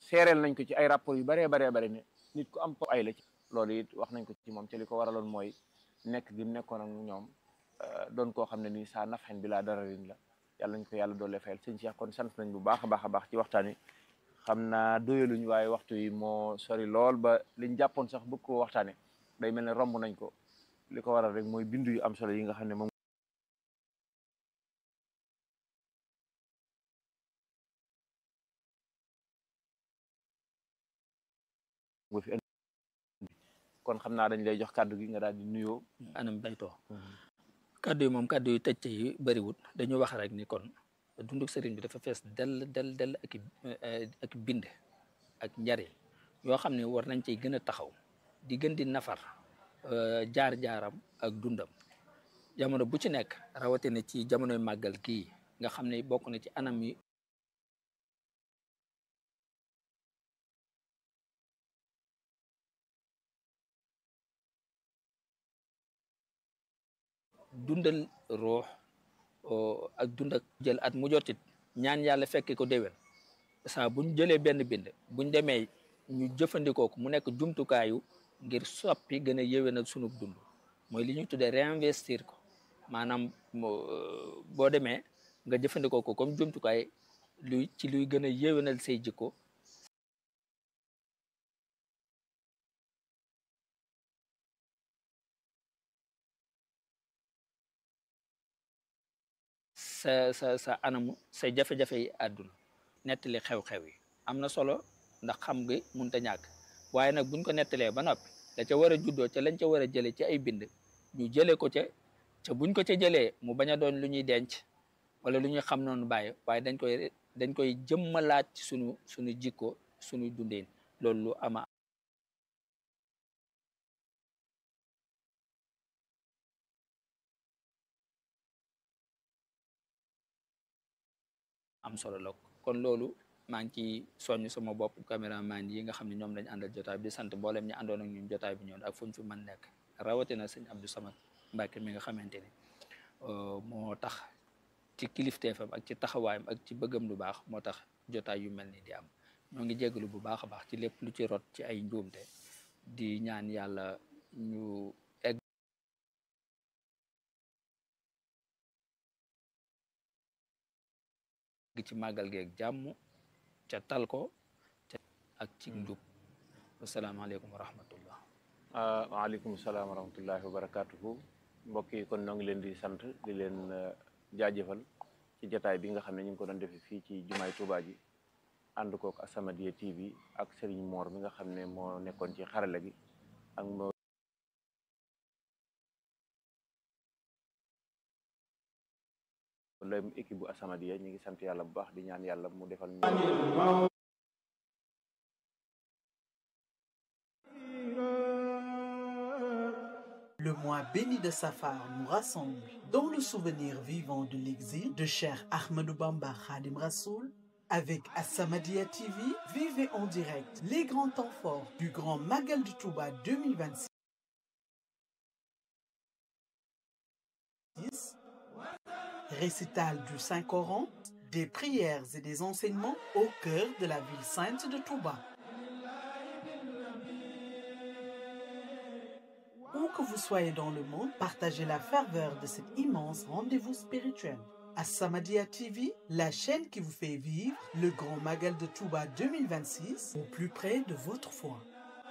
seereel nañ ko ci ay rapport yu baree baree bari ne nit ku am ko ay la ci loolu it wax nañ ko ci moom te li ko waraloon mooy nekk gi mu nekkoon ak ñoom doon koo xam ne nii saa nafxen bi laa dara rin la yàlla nañ ko yàlla doole fayal sëñ Cheikh kon sant nañ bu baax a baax a baax ci waxtaan wi xam naa doyaluñ waaye waxtu yi moo sori lool ba liñ jàppoon sax bëgg koo waxtaane day mel ne romb nañ ko li ko waral rek mooy bindu yu am solo yi nga xam ne moom nga fi indi kon xam naa dañ lay jox kàddu gi nga daal di nuyoo anam baytoo kàddu yi moom kàddu yu tëjte yi bëriwut dañu wax rek ni kon dunduk sëriñ bi dafa fees dell dell dell ak ak bind ak njariñ yoo xam ne war nañ ciy gën a taxaw di gën di nafar jaar-jaaram ak dundam jamono bu ci nekk rawatina ci jamonoy màggal kii nga xam ne bokk na ci anam yi dundal ruux ak dund ak jël at mu jotit ñaan yàlla fekke ko déwén saa buñ jëlee benn bind buñ demee ñu jëfandikoo ko mu nekk jumtukaayu ngir soppi gën a yéwénal sunu dund mooy li ñuy tuddee réinvestir ko maanaam boo demee nga jëfandikoo ko comme jumtukaay luy ci luy gën a yéwénal say jikko sa sa sa anamu say jafe-jafe yi àdduna nettali xew-xew yi am na solo ndax xam nga munta ñàkk waaye nag buñ ko nettalee ba noppi da ca war a juddoo ca lañ ca war a jëlee ci ay bind ñu jëlee ko ca ca buñ ko ca jëlee mu bañ a doon lu ñuy denc wala lu ñuy xam noonu bàyyi waaye dañ koy dañ koy jëmmalaat ci sunu sunu jikko sunu dundin loolu lu ama am solo la kon loolu maa ngi ciy soññ sama bopp caméraman yi nga xam ne ñoom lañ àndal jotaay bi di sant mboolem ñi àndoon ak ñun jotaay bi ñoon ak fu ñu fi mën nekk rawatina sëñ Abdou Samad Mbacke mi nga xamante ni moo tax ci kilifteefam ak ci taxawaayam ak ci bëggam lu baax moo tax jotaay yu mel ni di am ñoo ngi jégalu bu baax a baax ci lépp lu ci rot ci ay njuumte di ñaan yàlla ñu egg ci màggal geeg jàmm ca tal ko ca ak ci njub wasalaamaaleykum wa rahmatullah waaleykum salaam wa rahmatullahi wa barakatuhu mbokk yi kon noo ngi leen di sant di leen jaajëfal ci jataay bi nga xam ne ñu ngi ko doon defee fii ci jumaay Tuubaa ji ànd kook As-Samadiyya TV ak Serigne Mor mi nga xam ne moo nekkoon ci xarala gi ak moo lem équipe bu As-Samadiyya ñu ngi sant yàlla bu baax di ñaan yàlla mu defal ñu Le mois béni de Safar nous rassemble dans le souvenir vivant de l'exil de Cheikh Ahmadou Bamba Khadim Rassoul. Avec As-Samadiyya TV, vivez en direct les grands temps forts du Grand Magal de Touba 2026. Récital du Saint-Coran, des prières et des enseignements au cœur de la ville sainte de Touba. Où que vous soyez dans le monde, partagez la ferveur de cet immense rendez-vous spirituel. As-Samadiyya TV, la chaîne qui vous fait vivre le grand Magal de Touba 2026 au plus près de votre foi.